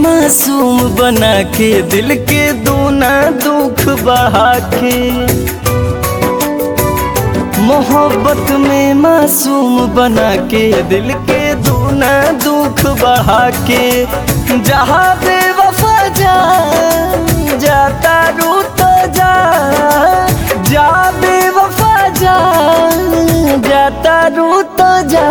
मासूम बना के दिल के दूना दुख बढ़ा के मोहब्बत में मासूम बना के दिल के दूना दुख बढ़ा के जहाँ बेवफा जा जाता रू तो जा जा बेवफा जा जाता रू तो जा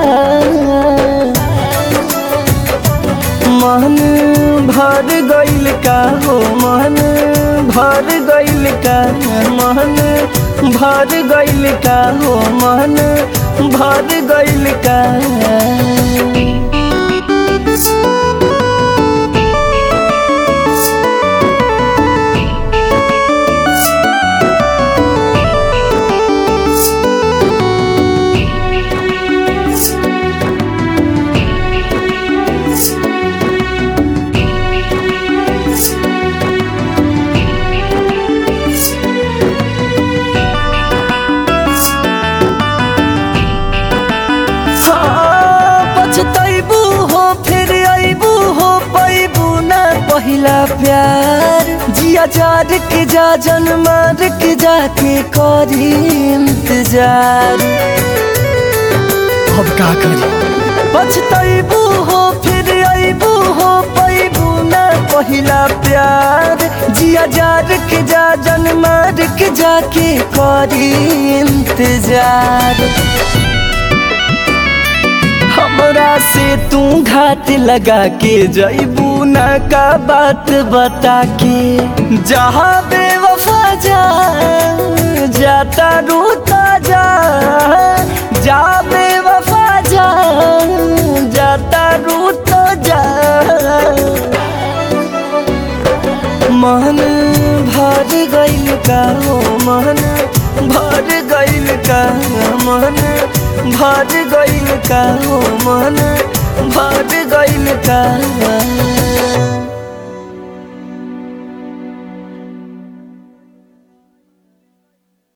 मन भर गइल का हो मन भर गइल का मन भर गइल का हो मन भर गइल का हाँ, पछतैबू हो फिर अबू हो पैबू ना पहिला प्यार जिया जार के जा जन मार के जाके करी इंतजार अब का करी पछतैबू हो फिर अबू हो पैबू ना पहिला प्यार जिया जार के जा जन मार के जाके करी इंतजार हमरा से तू घाट लगा के जैबू ना का बात बता के जहाँ बेवफा जा जाता रूता जा जा बेवफा जा जाता रूता जा मन भर गइल का हो मन भर गइल का मन भर गइल का हो मन भर गइल का